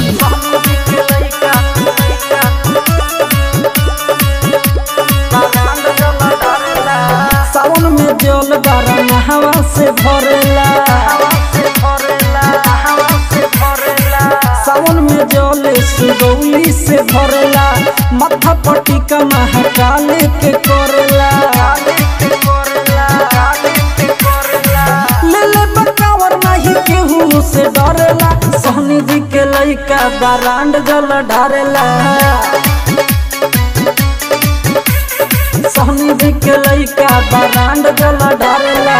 studio सावन में जल बारन हवा से भरेला सावन में जल सुगौली से भरेला माथा पटिका महाकाल के करेला ले ले बकावर नहीं केहू से डरेला सोहनी जी के लइका बारांड जल ढारेला सोहनी जी के लइका बारांड जल ढारेला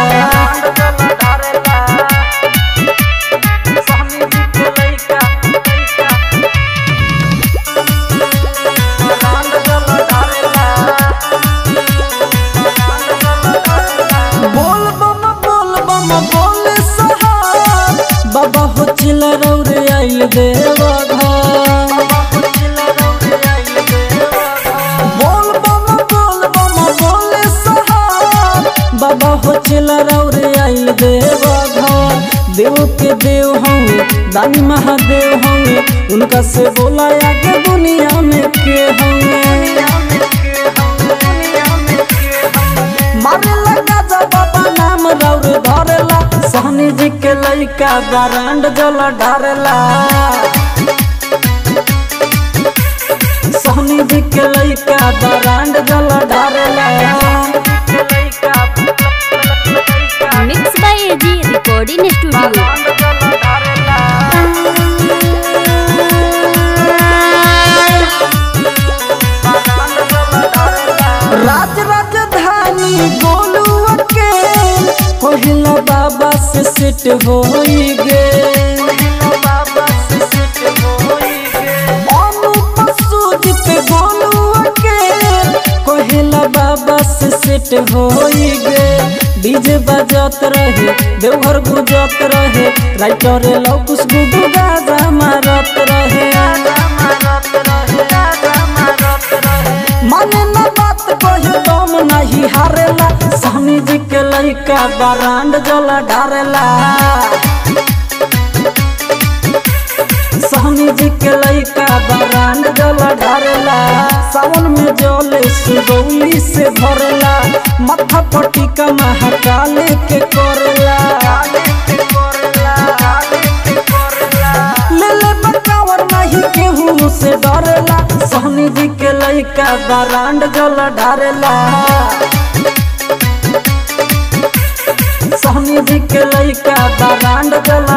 बोल बम बोल बम बोल सहार बाबा हो चिल रौरे आइल देवा घर बोल बम बोल बम बोल सहार बाबा हो चिल रौरे आइल देवा घर देव के देव होंगे दानी महादेव होंगे उनका से बोला आगे दुनिया में के होंगे मारे लगा जा बाबा नाम रौर धरेला सहनी जी के लइका बारांड जल ढारेला सहनी जी के लइका बारांड जल ढारेला मिक्स बाय एजी रिकॉर्डिंग स्टूडियो राज राजधानी गोलुआ के पहिला बाबा से सेट होई गे अनुप सूजित गोलुआ के पहिला बाबा से सेट होई गे डीजे बजत रहे देवघर गुजत रहे राइटर लौकुस गुडू गाजा मारत रहे माने ना बात कही दम नहीं हारेला सहनी जी के लइका बारांड जला ढारेला सहनी जी के लइका बारांड जला ढारेला सावन में जले सुगौली से भरेला माथा पटिका महाकाल के करेला ले ले बकावर नहीं केहू से डरेला सहनी जी के लइका बारांड जल ढारेला सहनी जी के लइका बारांड जल